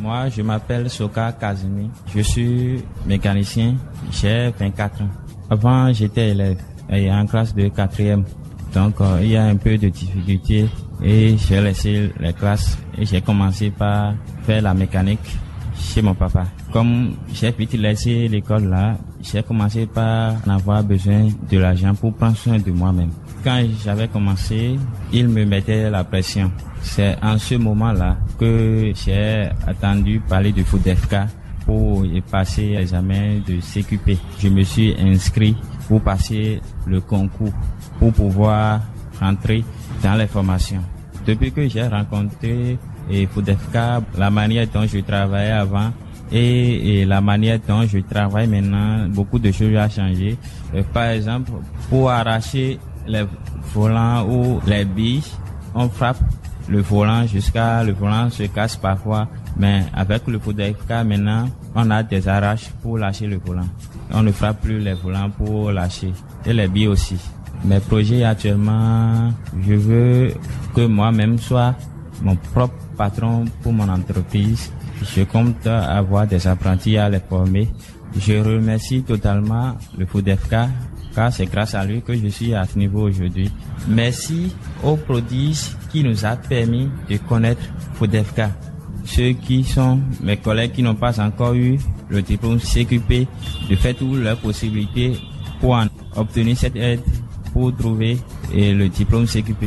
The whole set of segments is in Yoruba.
Moi, je m'appelle Soka Kazumi. Je suis mécanicien. J'ai 24 ans. Avant, j'étais élève et en classe de quatrième. Donc, euh, il y a un peu de difficulté et j'ai laissé les classes et j'ai commencé par faire la mécanique chez mon papa. Comme j'ai vite laissé l'école là, j'ai commencé par en avoir besoin de l'argent pour prendre soin de moi-même. Quand j'avais commencé, il me mettait la pression. C'est en ce moment-là que j'ai attendu parler de FODEFK pour y passer l'examen de CQP. Je me suis inscrit pour passer le concours pour pouvoir rentrer dans les formations. Depuis que j'ai rencontré et FODEFK, la manière dont je travaillais avant et, et, la manière dont je travaille maintenant, beaucoup de choses ont changé. Euh, par exemple, pour arracher les volants ou les billes, on frappe le volant jusqu'à le volant se casse parfois, mais avec le FODEFK maintenant, on a des arraches pour lâcher le volant. On ne frappe plus les volants pour lâcher et les billes aussi. Mes projets actuellement, je veux que moi-même soit mon propre patron pour mon entreprise. Je compte avoir des apprentis à les former. Je remercie totalement le FODEFK car c'est grâce à lui que je suis à ce niveau aujourd'hui. Merci aux prodiges qui nous a permis de connaître FODEFK. Ceux qui sont mes collègues qui n'ont pas encore eu le diplôme CQP, de faire toutes leurs possibilités pour en obtenir cette aide pour trouver le diplôme CQP.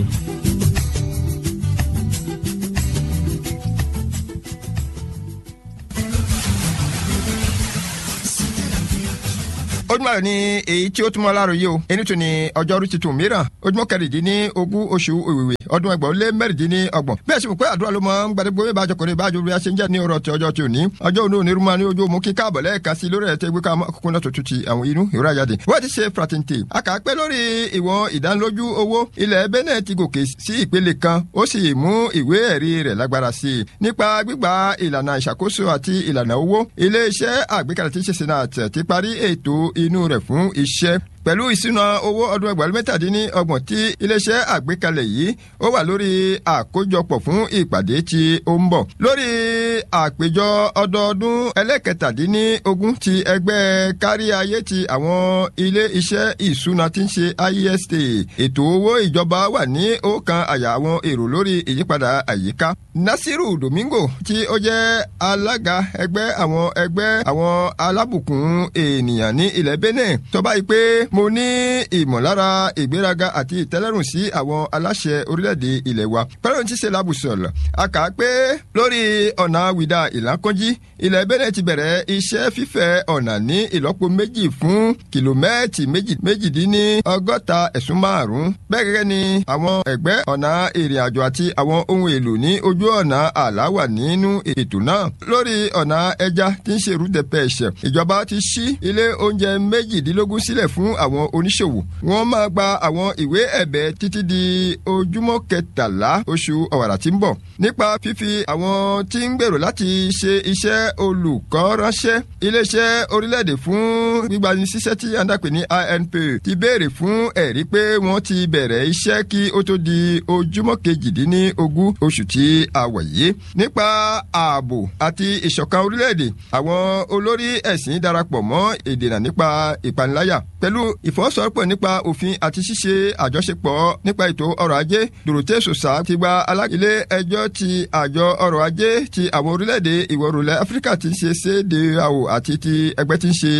ojúmọ́ ayọ̀ ni èyí tí ó túmọ̀ láàrọ̀ yìí o ẹni tó ní ọjọ́rú tuntun mìíràn ojúmọ́ kẹrìndínlẹ́ ogún oṣù òwìwì ọdún ẹgbọ̀n lé mẹ́rìndínlẹ́ ọgbọ̀n bí ẹ̀sìn pé àdúrà ló mọ ń gbàdégbò bí ìbájọ kọrin ìbájọ bí a ṣe ń jẹ́ ní ọ̀rọ̀ tí ọjọ́ tí ò ní ọjọ́ òní òní rúmọ́ ní ojú òmù kí káàbọ̀ lẹ́ẹ̀ka sí lórí ẹ̀tẹ́ gbé ká kókó náà tuntun ti àwọn inú ìrora àjáde wọ́n ti ṣe fraternity a kà á pé lórí ìwọ̀n ìdánilójú owó ilẹ̀ Benin ti gòkè sí ìpele kan ó sì mú ìwé ẹ̀rí rẹ̀ lágbára sí i nípa gbígba ìlànà ìṣàkóso àti ìlànà owó ilé-iṣẹ́ àgbékalẹ̀ tí ń ṣe senate ti parí ètò inú rẹ̀ fún iṣẹ́ pẹ̀lú ìṣúná owó ọdún ẹgbẹ̀rún mẹ́tàdínní ọgbọ̀n tí iléeṣẹ́ àgbékalẹ̀ yìí ó wà lórí àkójọpọ̀ fún ìpàdé tí ó ń bọ̀. lórí àpéjọ ọdọọdún ẹlẹ́kẹtàdínní ogún ti ẹgbẹ́ kárí ayé ti àwọn ilé iṣẹ́ ìṣúná tí ń ṣe IEST ètò owó ìjọba wà ní ọ̀kan àyà àwọn èrò lórí ìyípadà àyíká. Nasiru Domingo tí ó jẹ́ alága ẹgbẹ́ àwọn ẹgbẹ́ àwọn alábùkún ènìyàn ní ilẹ̀ Benin tó báyìí pé mo ní ìmọ̀lára ìgbéraga àti ìtẹ́lẹ́rùn sí àwọn aláṣẹ orílẹ̀-èdè ilẹ̀ wa. pẹ́rẹ́n ti ṣe labùsọ̀lọ̀ a kà á pé lórí ọ̀nà wìdà ìlàkọ́njí ilẹ̀ Benin ti bẹ̀rẹ̀ iṣẹ́ fífẹ̀ ọ̀nà ní ìlọ́po méjì fún kìlómẹ́ẹ̀tì méjìdínní ọgọ́ta ẹ̀sùn márùn-ún. bẹ́ẹ̀ gẹ́gẹ́ ni àwọn ẹ̀gbẹ́ ọ̀nà ìrìn àjò àti àwọn ohun èlò ní ojú ọ̀nà àlá wà nínú ètò náà. lórí ọ̀nà ẹja tí ń ṣe rúdẹ pẹ̀ṣẹ̀ ìjọba ti ṣí ilé oúnjẹ méjìdínlógún sílẹ̀ fún àwọn oníṣòwò. wọ́n máa gba àwọn ìwé ẹ̀bẹ̀ títí di ojúmọ́ kẹtàlá oṣù ọ̀wàrà tí ń bọ̀. nípa fífi àwọn tí ń gbèrò láti ṣe iṣẹ́ olùkọ́ ránṣẹ́ iléeṣẹ́ orílẹ̀-èdè fún gbígbanisíṣẹ́ tí a ń dàpè ní INP ti béèrè fún ẹ̀rí pé wọ́n ti bẹ̀rẹ̀ iṣẹ́ kí ó tó di ojúmọ́ kejìdínlógún oṣù tí a wà yìí. nípa ààbò àti ìṣọ̀kan orílẹ̀-èdè àwọn olórí ẹ̀sìn darapọ̀ mọ́ ìdènà nípa ìpaniláyà pẹ̀lú ìfọwọ́sowọ́pọ̀ nípa òfin àti ṣíṣe àjọṣepọ̀ nípa ètò ọrọ̀ ajé Dorothée Sosa ti gba alágilé ẹjọ́ ti àjọ ọrọ̀ ajé ti àwọn orílẹ̀-èdè ìwọ̀-oòrùn Áfíríkà ti ń ṣe CEDEAO àti ti ẹgbẹ́ ti ń ṣe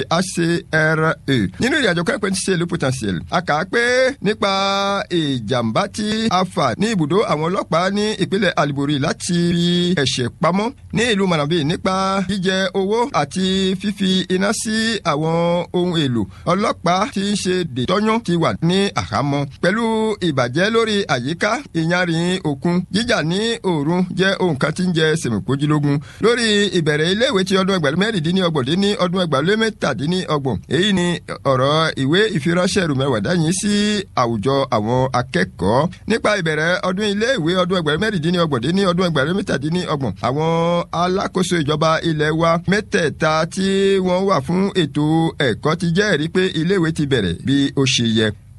HCRA nínú ìrìnàjò kẹ́pẹ́ ti ṣe le potentiel a kà á pé nípa ìjàmbá tí a fà ní ibùdó àwọn ọlọ́pàá ní ìpínlẹ̀ Alibori láti fi ẹ̀ṣẹ̀ pamọ́ ní ìlú Manabi nípa jíjẹ owó àti fífi iná sí àwọn ohun èlò ọlọ́pàá tí ń ṣe dètọ́yún ti wà ní àhámọ́ pẹ̀lú ìbàjẹ́ lórí àyíká ìyanrìn òkun jíjà ní òòrùn jẹ́ ohun kan tí ń jẹ sèmìpójúlógún lórí ìbẹ̀rẹ̀ iléèwé ti ọdún ẹgbẹ̀rún mẹ́rìndínlọ́gbọ̀n dín ní ọdún ẹgbẹ̀rún mẹ́tàdínlọ́gbọ̀n èyí ni ọ̀rọ̀ ìwé ìfiránṣẹ́ rùmẹ̀wàdá yìí sí àwùjọ àwọn akẹ́kọ̀ọ́ nípa ìbẹ̀rẹ̀ ọdún iléèwé ọdún ẹgbẹ̀rún mẹ́rìndínlọ́gbọ̀n dín ní ọdún ẹgbẹ̀rún mẹ́tàdínlọ́gbọ̀n àwọn alákòóso ìjọba ilẹ̀ wa mẹ́tẹ̀ẹ̀ta tí wọ́n wà fún ètò ẹ̀kọ́ ti jẹ́rìí pé iléèwé ti bẹ̀rẹ̀ bí ó ṣe yẹ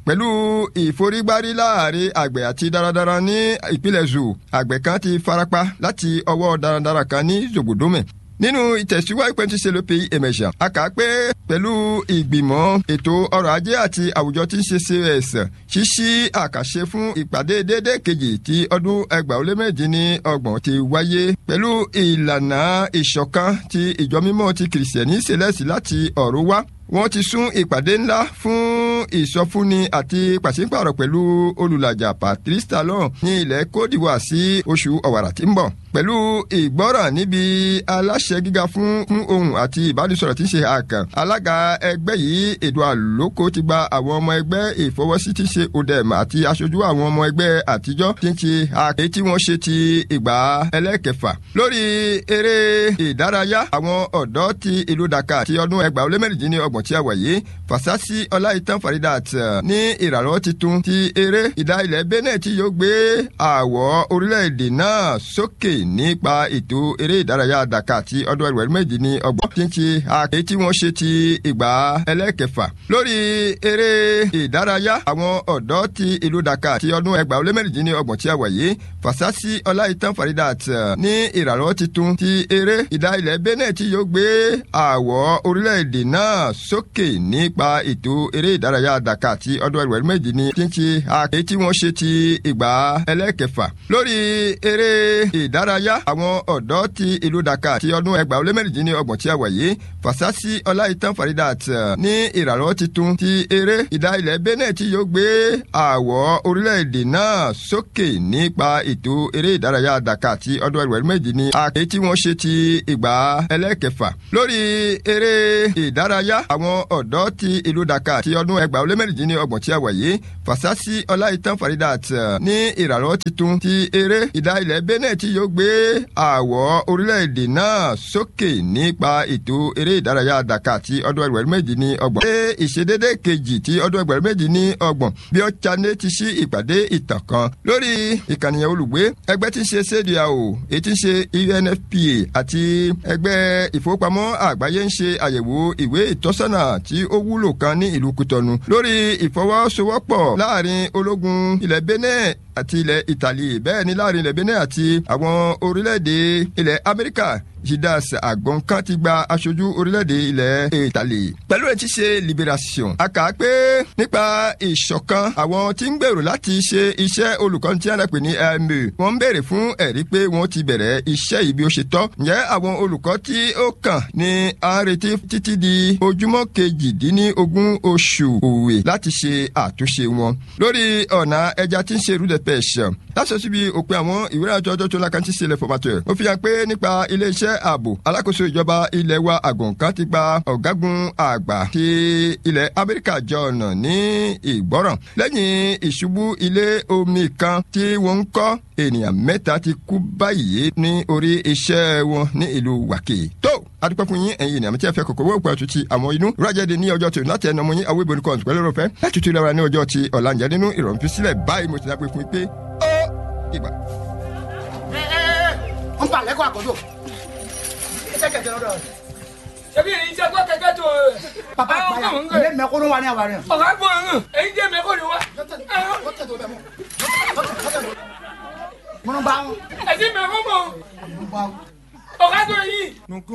pẹ̀lú ìforígbárí láàrin àgbẹ̀ àti darandaran ní ìpínlẹ̀ zoo àgbẹ̀ kan ti farapa láti ọwọ́ darandaran kan ní zogodome nínú ìtẹ̀síwájú pẹ̀lú ṣe ló pe emejà a kà á pé pẹ̀lú ìgbìmọ̀ ètò ọrọ̀ ajé àti àwùjọ tí ń ṣe cs ṣíṣí àkàṣe fún ìpàdé déédéé kejì ti ọdún ẹgbàá ó lé méjì ní ọgbọ̀n ti wáyé pẹ̀lú ìlànà ìṣọ̀kan ti ìjọ mímọ́ ti kìrìsìtẹ́nì ṣẹlẹ̀sì láti ọ̀run wá wọ́n ti sún ìpàdé ńlá fún ìsọfúnni àti pàṣípàrọ̀ pẹ̀lú olùlàjà patrice talon ní ilẹ̀ cote d'ivoire sí oṣù ọ̀wàrà tí ń bọ̀ pẹ̀lú ìgbọ́ràn níbi aláṣẹ gíga fún fún ohun àti ìbánisọ̀rọ̀ tí ń ṣe àkàn alága ẹgbẹ́ yìí èdò àlókò ti gba àwọn ọmọ ẹgbẹ́ ìfọwọ́sí tí ń ṣe odem àti aṣojú àwọn ọmọ ẹgbẹ́ àtijọ́ tí ń ṣe àkè tí wọ́n ṣe ti ìgbà ẹlẹ́kẹfà lórí eré ìdárayá àwọn ọ̀dọ́ ti ìlú Dakar ti ọdún ẹgbàá ó lé mẹ́rìndínlọ́gbọ̀n tí a wà yìí Fasasi Ọláìtàn Faridat ní ìrànlọ́wọ́ titun ti eré ìdá ilẹ̀ Benin tí yóò gbé àwọ̀ orílẹ̀-èdè náà sókè nípa ètò eré ìdárayá Dakar ti ọdún ẹgbẹ̀rún méjì ní ọgbọ̀n tí ń ṣe àké tí wọ́n ṣe ti ìgbà ẹlẹ́kẹfà lórí eré ìdárayá àwọn ọ̀dọ́ ti ìlú Dakar ti ọdún ẹgbàá ó lé mẹ́rìndín ní ọgbọ̀n tí a wà yìí Fasasi Ọláìtàn Faridat ní ìrànlọ́wọ́ titun ti eré ìdá ilẹ̀ Benin tí yóò gbé àwọ̀ orílẹ̀-èdè náà sókè nípa ètò eré ìdárayá Dakar ti ọdún ẹgbẹ̀rún méjì ní tí ń ṣe àké tí wọ́n ṣe ti ìgbà ẹlẹ́kẹfà lórí eré ìdárayá àwọn ọ̀dọ́ ti ìlú Dakar ti ọdún ẹgbàá ó lé mẹ́rìndínlọ́gbọ̀n tí a wà yìí Fasasi Ọláìtàn Faridat ní ìrànlọ́wọ́ titun ti eré ìdá ilẹ̀ Benin tí yóò gbé àwọ̀ orílẹ̀-èdè náà sókè nípa ètò eré ìdárayá Dakar ti ọdún ẹgbẹ̀rún méjì ní àké tí wọ́n ṣe ti ìgbà ẹlẹ́kẹfà lórí eré ìdárayá àwọn ọ̀dọ́ ti ìlú Dakar ti ọdún ẹgbàá ó lé mẹ́rìndínlọ́gbọ̀n tí a wà yìí Fasasi Ọláìtàn Faridat ní ìrànlọ́wọ́ titun ti eré ìdá ilẹ̀ Benin tí yóò gbé àwọ̀ orílẹ̀-èdè náà sókè nípa ètò eré ìdárayá Dakar ti ọdún ẹgbẹ̀rún méjì ní ọgbọ̀n. ṣé ìṣedédé kejì ti ọdún ẹgbẹ̀rún méjì ní ọgbọ̀n bí ó chané ti ṣí ìpàdé ìtàn kan lórí ìkànnìyàn olùgbé ẹgbẹ́ tí ń ṣe CEDEAO èyí tí ń ṣe UNFPA àti ẹgbẹ́ ìfowópamọ́ àgbáyé ń ṣe àyẹ̀wò ìwé ìtọ́sọ́nà tí ó wúlò kan ní ìlú Kútọ́nù lórí ìfọwọ́sowọ́pọ̀ láàrin ológun ilẹ̀ Benin àti ilẹ̀ Italy bẹ́ẹ̀ ni láàrin ilẹ̀ Benin àti àwọn orílẹ̀-èdè ilẹ̀ Amẹ́ríkà Jidas Agbonkan ti gba aṣojú orílẹ̀-èdè ilẹ̀ Italy. Pẹ̀lú ẹ̀ ti ṣe Liberation. A kà á pé nípa ìṣọ̀kan àwọn tí ń gbèrò láti ṣe iṣẹ́ olùkọ́ni tí a pè ní ẹ̀mí. Wọ́n ń béèrè fún ẹ̀rí pé wọ́n ti bẹ̀rẹ̀ iṣẹ́ yìí bí ó ṣe tọ́. Ǹjẹ́ àwọn olùkọ́ tí ó kàn ní à ń retí títí di ojúmọ́ kejìdínlógún oṣù òwe láti ṣe àtúnṣe wọn. Lórí ọ̀nà ẹja tí ń ṣe rúdẹ̀ pẹ̀ṣẹ̀. Láṣọ síbi òpin àwọn ìwé àjọ ọjọ́ tó lákàntí sílẹ̀ fọmátọ̀. Ó fi hàn pé nípa ilé-iṣẹ́ ààbò alákòóso ìjọba ilẹ̀ wa àgùnkan ti gba ọ̀gágun àgbà ti ilẹ̀ amẹ́ríkà jọ̀ọ̀nà ní ìgbọ́ràn lẹ́yìn ìṣubú ilé omi kan tí wọ́n ń kọ́ ènìyàn mẹ́ta ti kú báyìí ní orí iṣẹ́ wọn ní ìlú wàkè. tó adúpẹ́ fún yín ẹ̀yin ènìyàn tí a fẹ́ kọ̀kọ́ wọ́pọ̀ àtúntì àwọn inú rájẹ́de ní ọjọ́ tí o láti ẹnu ọmọ yín àwọn ìbò nìkan pẹ̀lú ọ̀fẹ́ láti tún lẹ́wọ̀n ní ọjọ́ tí ọ̀làǹjẹ́ nínú ìrọ̀rùn fi sílẹ̀ báyìí mo ti dápẹ́ fún yín pé ó ìgbà. ń pa lẹ́kọ̀ọ́ àkọ́jọ́ iṣẹ́ kẹ̀kẹ́ lọ́dọ̀ rẹ̀. ṣebí èyí jẹ́ gbọ́ kẹ̀kẹ́ tó o. papa àgbàyà ilé mẹ́kúrú wa ní àwárí. ọ̀gá gbọ́ ọ̀hún èyí jẹ́ mẹ́kọ́ ni wá. múnú bá wọn. ẹ̀sìn mẹ́kọ́ mọ̀ múnú bá wọn. ọ̀gá tó yìí.